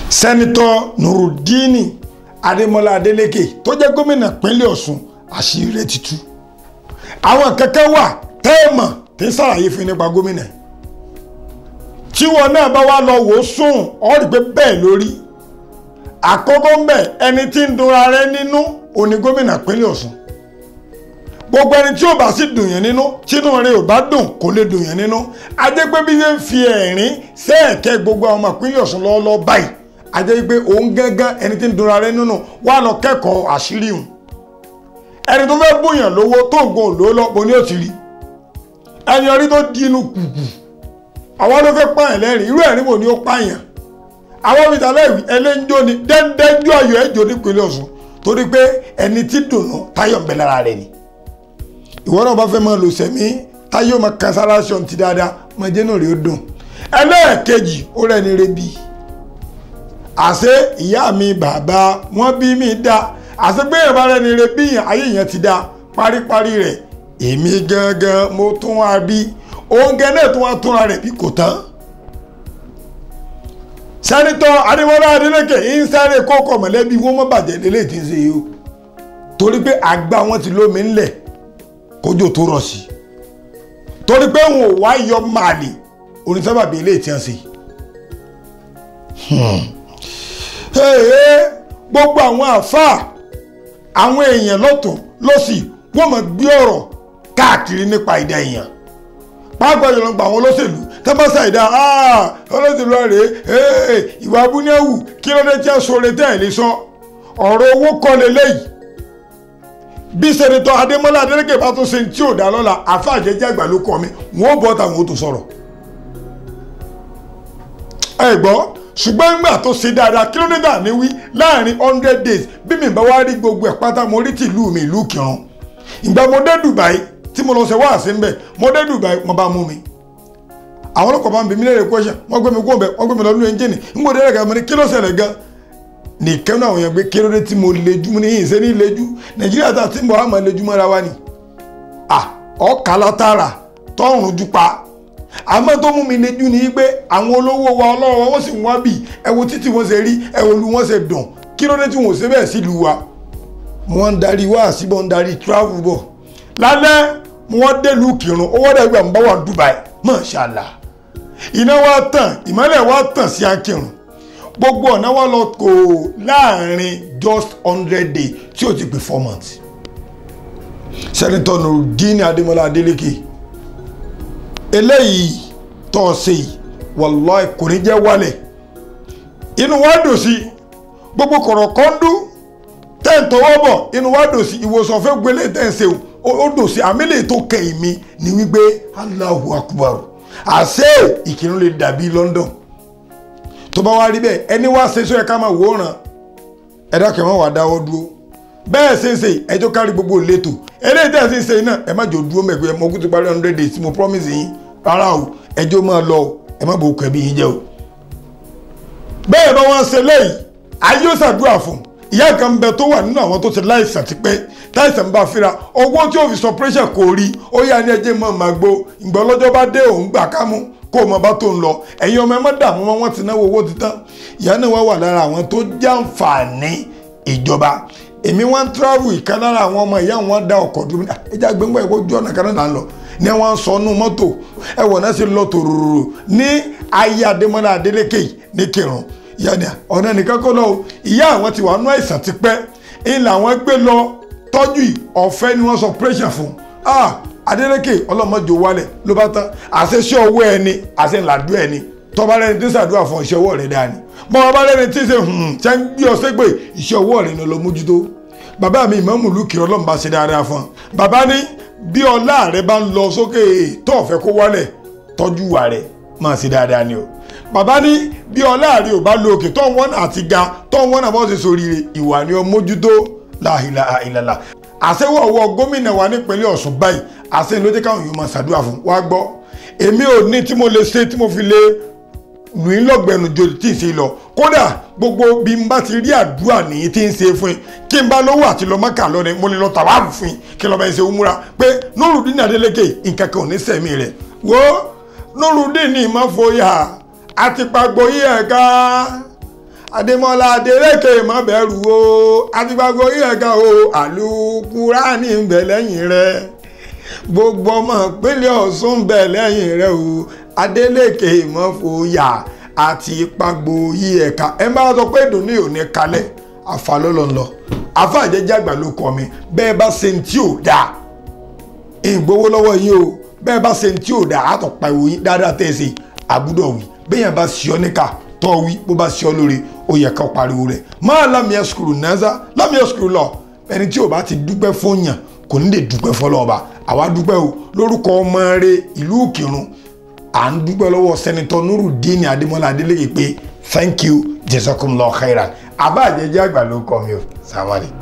sẹ́nitọ́ nurudini adémọlá adélékè tó jẹ́ gómìnà pínlẹ̀ ọ̀ṣun àṣírí rẹ̀ ti tú àwọn kẹ̀kẹ́ wà tẹ́ẹ̀mọ̀ tí ń sàlàyé fún nípa gómìnà tí wọn náà bá wá lọ wò ó sùn ọ rí pé bẹ́ẹ̀ lórí àkọ́kọ́ ń bẹ̀ ẹni tí ń dunra rẹ̀ nínú òní gómìnà pínlẹ̀ ọ̀ṣun gbogbo ẹni tí ò bá sì dùn yẹn nínú tínú rẹ̀ ò bá dùn kò lè dùn yẹn nínú ajẹ́ pé bí ṣe ń fi ẹ̀rín sẹ́ẹ̀kẹ́ gbogbo àwọn ọmọ ìpínlẹ̀ ọ̀ṣun lọ́wọ́lọ́wọ́ báyìí ajẹ́ pé òun gángan ẹni tí ń dunra rẹ̀ nínú wà lọ kẹ́kọ̀ọ́ àṣírí hùn ẹni tó fẹ́ bùyàn lówó tó ń gun òlò lọ́pọ̀ ní òtí rí ẹni orí tó di inú kùkù àwọn ló fẹ́ pààyàn lẹ́rìn irú ẹ̀rín wò ni ó pààyàn àwọn mìtà lẹ́rìn ẹlẹ́njọ́ ni dẹ́ndẹ́njọ́ ayọ̀ ẹ̀jọ̀ nípínlẹ̀ ọ̀ṣun torí pé ẹni tí dùnú táyọ̀ ń bẹ lára rẹ̀ ni ìwọ náà bá fẹ́ máa lò sẹ́mi táyọ̀ máa kan sára ṣọ́n ti dáadáa máa jẹ́ náà rí ó dùn ẹlẹ́ẹ̀kejì ó rẹ́ni rebi àṣé ìyá mi bàbá wọn bí mi dá àṣé pé ìyàbá rẹ́ni rebi yẹn ayé yẹn ti dá paríparí rẹ̀ èmi gangan mo tún wá bí oúnjẹ náà tún wá túnra rẹ̀ bí kò tán sẹ́nitọ́ adémọ́lá adélékè ń sáré kókò mọ̀lẹ́bí wọn mọ́ bàjẹ́ lélẹ́yìí tí ń ṣe yìí o torí pé àgbà wọn ti lómi ńlẹ̀ kójò tó rọ̀ sí torí pé wọn ò wá yọ màálì onísábàbí eléyìí tí wọ́n ṣe. gbogbo àwọn àáfàá àwọn èèyàn lọ́tún lọ́sì wọ́n mọ̀ gbé ọ̀rọ̀ káàkiri nípa ìdá èèyàn pàápàá jùlọ gba àwọn olóṣèlú tẹ́bọ́sà ìdá olóṣèlú rèé ìwà abúnéwù kí ló dé tí a sọ̀rọ̀ tẹ́ ẹ̀ lè sọ ọ̀rọ̀ owó kọ́ lélẹ́yìí bí sẹ́nitọ́ adémọ́lá adélèké bá tó ṣe tí ò dá lọ́la àfáàjẹjẹ àgbà ló kọ́ mi wọ́n bọ́ táwọn ó tó sọ̀rọ̀ ẹ gbọ́ ṣùgbọ́n nígbà tó ṣe dáadáa kí ló dé dà ní wí láàrin hundred days bí mi bá wá rí gbogbo ẹ̀ pátá mo rí tìlú mi ìlú kìrán ìgbà mo dé Dubai tí mo lọ ṣe wáàsí ńbẹ mo dé Dubai mo bá mú mi àwọn ọlọ́kọ̀ bá ń bi mí lẹ́rẹ̀ question wọ́n gbé mi kó bẹ̀ wọ́n gbé mi lọ nínú ẹ́ńjìnì ń gbọ́dọ̀ ẹ̀rẹ̀ gàmọ́ ní kí ló ṣẹlẹ̀ gan nìkan náà àwọn èèyàn gbé kí ló dé tí mo lejú mo ní yìí ṣe ní lejú Nàìjíríà tá a ti ń bọ̀ á máa lejú mọ́ra wa ni ọkà látara tọrùn ju pa àmọ́ tó mú mi lejú ni pé àwọn olówó wa ọlọ́wọ́ wọ́n sì ń wá bì ẹ̀wò títí wọ́n ṣe rí ẹ̀wò lu wọ́n ṣe dùn kí ló dé tí wọ́n ṣe bẹ́ẹ̀ sílùú wa wọ́n ń darí wá síbọ̀ ń darí travel bọ̀ lálẹ́ wọ́n délùú kírun owó dẹ̀ gbà ń bá wà Dubai Mashallah iná wa tàn ìmọ́lẹ̀ wa tàn sí akírun gbogbo ọ̀nà wa lọ kò láàrin just hundred days tí ó ti pè four months sẹ́nitọ́ Nurudeen Adémọ́lá Adélékè eléyìí tó ọ ṣe yìí wallahi kò ní jẹ́ wálẹ̀ inú wa dùn sí gbogbo kọ̀rọ̀ kọ́ńdú tẹ́ ń tọwọ́ bọ̀ inú wa dùn sí ìwòsàn fẹ́ gbélé tẹ́ ń ṣe o ó dùn sí àmìlẹ̀ tó kẹ́yìn mi ni wípé Allahu Akbar àṣẹ ìkírun lè dàbí London tó bá wá rí bẹ́ẹ̀ ẹni wá ṣe sọ ẹ ká máa wòran ẹ̀dá kẹwọn wà dáwọ́ dúró bẹ́ẹ̀ ṣe ń ṣe ẹjọ́ kárí gbogbo ìletò eléyìí tẹ́ ẹ ṣe ń ṣe náà ẹ má jò dúró mẹ́gbẹ́ mo kú ti parí hundred days mo promise yín rárá o ẹjọ́ máa lọ ẹ má bò kẹ́bí yín jẹ́ o. bẹ́ẹ̀ bá wọ́n ṣe lẹ́yìn ayé ó ṣàdúrà fún ìyá kan bẹ tó wà nínú àwọn tó ti láìsàn ti pẹ́ táìsàn bá fira owó tí ó fi sọ pressure kò rí ó yá ní ẹjẹ́ mọ́ màá gbó ìgbà ọlọ́jọ́ bá dé òun gbà kámú kó o mọ bá tó ń lọ ẹ̀yin ọmọ ẹ má dààmú wọn wọ́n ti náwó owó ti tán ìyá náà wá wà lára àwọn tó jàǹfààní ìjọba èmi wá ń travel ìkan lára àwọn ọmọ ìyá wọn dá ọkọ̀ dúró ní ẹja gbẹ́ngbẹ́ ìkó ojú ọ̀nà kanáà lọ ní wọ́n sọ nú mọ́tò ẹ̀wọ̀n náà sì lọ tòròrò ní ayé adémọ́lá adélékè ní kírun ìyá ni ọ̀nà nìkan kọ́ lọ ìyá àwọn ti wà nú àìsàn ti pẹ́ ń làwọn gbé lọ tọ́jú ọ̀fẹ́ ni wọ́n sọ pressure fún ah adélékè ọlọ́mọdé wálẹ̀ ló bá tán àṣeṣe ọwọ́ ẹni àṣẹ ńláàdú ẹni tọ́ba lẹ́ni tí ń ṣàdúrà fún iṣẹ́ ọwọ́ rẹ̀ dání bọ́n ọba lẹ́ni tí ń ṣe ṣe ń gbé ọsẹ́ pé iṣẹ́ ọwọ́ rẹ̀ ni lọ mójútó bàbá mi ìmọ̀mù lùkì ọlọ́run bá ṣe dáadáa fún un bàbá ní bí ọlá rẹ bá ń lọ sókè tó ọ̀fẹ́ kó wálẹ̀ tọ́jú wà rẹ̀ máa ṣe dáadáa ni o bàbá ní bí ọlá rẹ ò bá lo òkè tó ń wọ́n àti ga tó ń wọ́n àbọ̀ ṣe sóríire ìwà ni ọ mójútó láhìlà àìlàlà àṣewọ̀ ọwọ́ gómìnà wa nípínlẹ̀ Ọ̀ṣun báyìí àṣẹ ló jẹ́ káwọn yóò máa ṣàdúrà fún wa gbọ́ èmi ò ní tí mo lè ṣe tí mo fi lè lù í lọ́gbẹ̀ẹ́nu jo tí ì ṣe lọ kódà gbogbo bí n bá ti rí àdúrà nìyí tí ń ṣe fún yín kí n bá lówó àti lọ mọ́kà lọ́ni mo lè lọ tàwáàfù fún yín kí lọ́ba ẹ̀ ṣe ó múra pé Nurudeen Adeleke nǹkan kan ò ní sẹ̀mí rẹ̀ wo Nurudeen ní ìmọ̀fọ́yà àti pàgbọ́ yí ẹ̀ ká adémọ́lá adélékè má bẹ̀rù o àtìgbàgbọ́ yíyẹ̀ká o àlùkùránì ń bẹ lẹ́yìn rẹ gbogbo ọmọ ìpínlẹ̀ ọ̀ṣun ń bẹ lẹ́yìn rẹ o adélékè má fòyà àti ìpàgbò yíyẹ̀ká ẹ má sọ pé ìdùnnú ò ní kalẹ̀ àfa lọ́lọ́lọ́ àfa àjẹjẹ àgbà ló kọ́ mi bẹ́ẹ̀ bá ṣe ní tí ò dáa ìgbowó lọ́wọ́ yín o bẹ́ẹ̀ bá ṣe ní tí ò dáa àtọ̀pá ìwòyìn dáadáa tẹ̀ ṣe àbúdọ̀ wí bẹ́ẹ̀ bá ṣe ọ́ níkà tọ́ wí bó bá ṣe ọ́ lóore ó yẹ ká pariwo rẹ̀ máa lámìí skulu náza lámìí skulu lọ ẹni tí ò bá ti dúpẹ́ fún yàn kò ní lè dúpẹ́ fọlọ́ọ̀ba àwa dúpẹ́ o lórúkọ ọmọ rẹ ìlú òkèrún à ń dúpẹ́ lọ́wọ́ sẹ́nitọ́ nurudeen adémọ́lá adélèké pé thank you jazakumullahu khairan àbá àjẹjẹ àgbà ló kọ́ mi o sàmárì.